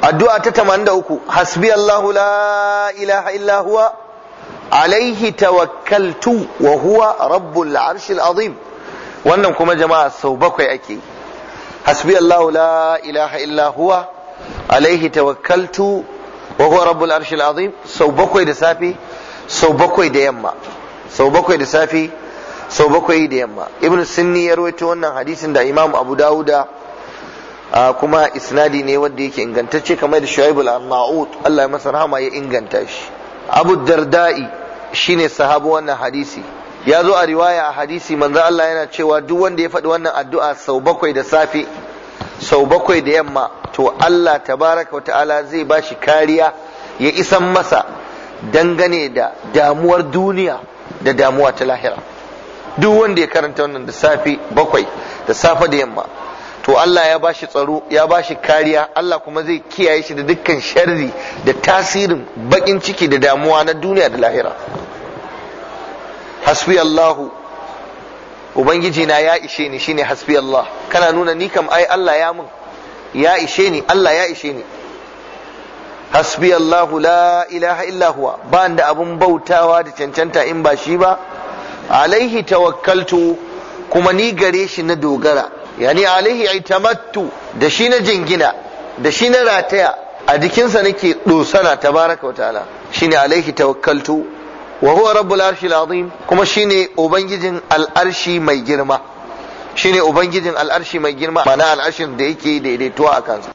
addu'a ta 83 hasbi Allahu la ilaha illa huwa alaihi tawakkaltu wa huwa rabbul arshil azim wannan kuma jama'a sau bakwai ake hasbi Allahu la ilaha illa huwa alaihi tawakkaltu wa huwa rabbul arshil azim sau bakwai da safi sau bakwai da yamma sau bakwai da safi sau bakwai da yamma ibn sunni ya rawaito wannan hadisin da imam abu dawuda kuma isnadi ne wanda yake ingantacce kamar da shuaib al-arnaut Allah ya masa rahama ya inganta shi abu dardai shine sahabu wannan hadisi ya zo a riwaya a hadisi manzo Allah yana cewa duk wanda ya faɗi wannan addu'a sau bakwai da safe sau bakwai da yamma to Allah tabaraka wa ta'ala zai ba shi kariya ya isan masa dangane da damuwar duniya da damuwa ta lahira duk wanda ya karanta wannan da safe bakwai da safe da yamma to Allah ya bashi tsaro ya bashi kariya Allah kuma zai kiyaye shi da dukkan sharri da tasirin bakin ciki da damuwa na duniya da lahira hasbi Allahu ubangiji na ya ishe ni shine hasbi Allah kana nuna ni kam ai Allah ya mun ya ishe ni Allah ya ishe ni hasbi Allahu la ilaha illa huwa ba da abun bautawa da cancanta in ba shi ba alaihi tawakkaltu kuma ni gare shi na dogara yani alaihi itamattu da shi na jingina da shi na rataya a jikinsa nake dosana tabaraka wa ta'ala shine alaihi tawakkaltu wa huwa rabbul arshil azim kuma shine ubangijin al'arshi mai girma shine ubangijin al'arshi mai girma mana al'arshin da yake daidaituwa a kansa